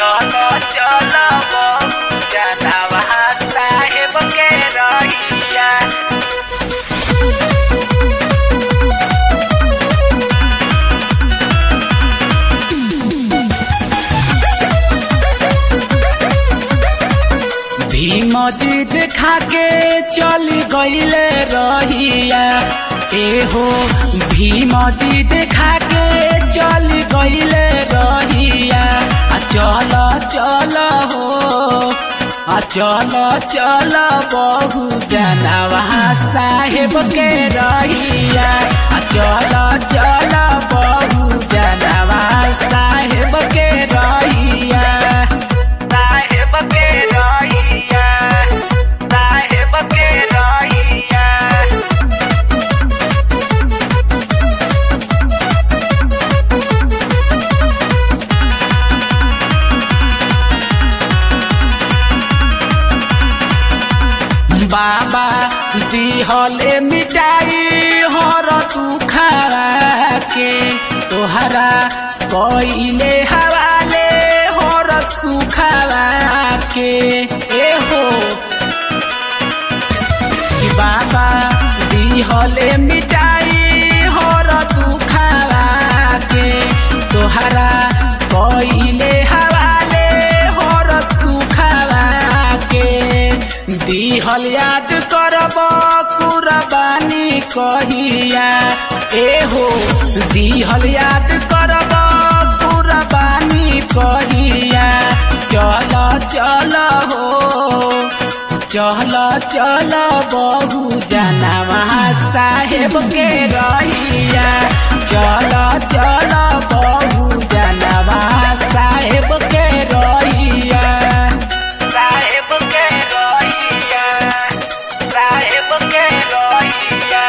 चलो चलो बहु जनवा साहेब के रहिया भीम जीत खाके चल गईले रहिया एहो भीम जीत खाके चल गईले रहिया आ चल चल हो आ चल चल बहु जनवा साहेब के रहिया आ चल चल बहु जनवा साहेब के रहिया साहेब के रहिया साहेब के रहिया बाबा दिहले मिटाई हर तू खरा के तोहरा कइले हवाले हर सुखरा के एहो कि बाबा दिहले मिटाई हर तू खरा के तोहरा कइले हवाले हर सुखरा के दिहल याद करब कुरबानी कहिया एहो दिहल याद करब कुरबानी कहिया चल चल हो चल चल बहु जनवा साहेब के रहिया चल चल बहु जनवा साहेब के रहिया साहेब के रहिया साहेब के रहिया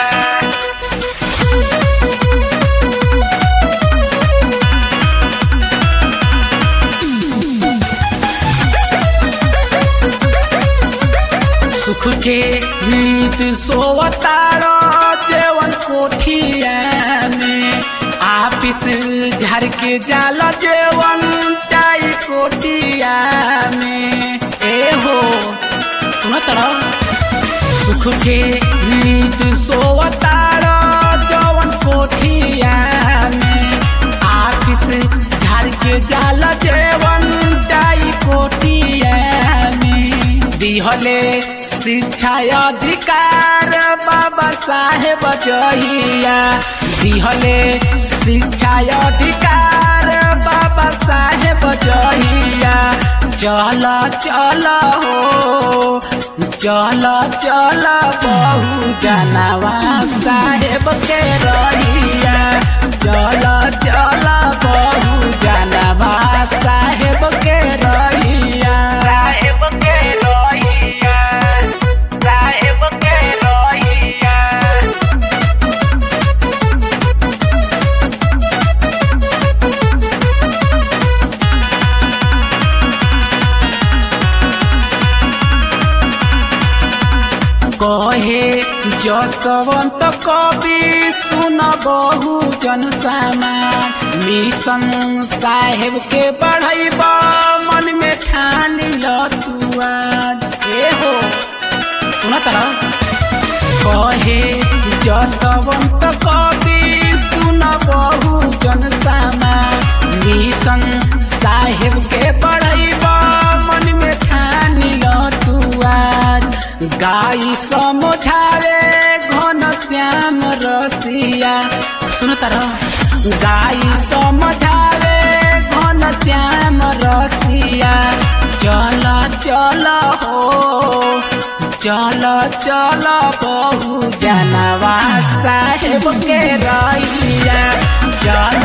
सुख के नीत सोवतारो जेवन कोठिया में आपिस झर के जाल जेवन टाई कोटिया में ए हो सुनो तड़ो सुख के नीत सोवतारो जवन कोठिया में आपिस झर के जाल जेवन टाई कोटिया में दिहले शिक्षा अधिकार बाबा साहेब जहिया दिहले शिक्षा अधिकार बाबा साहेब जहिया चल चल हो चल चल बहु जनवा साहेब के रहिया चल चल बहु जनवा साहेब के रहिया साहेब के रहिया साहेब के रहिया कहे जसवंत कवि सुन बहु जन समाज मिशन साहेब के बढ़ैब मन में ठान लुआ ए हो सुन तर कहे जसवंत कवि सुन बहु जन समाज मिशन साहेब के बढ़ैब मन में ठान लुआ गाई समझावे घन श्याम रसिया सुन तर गाई समझावे घन श्याम रसिया चल चल हो चल चल बहु जनवा साहेब के रहिया चल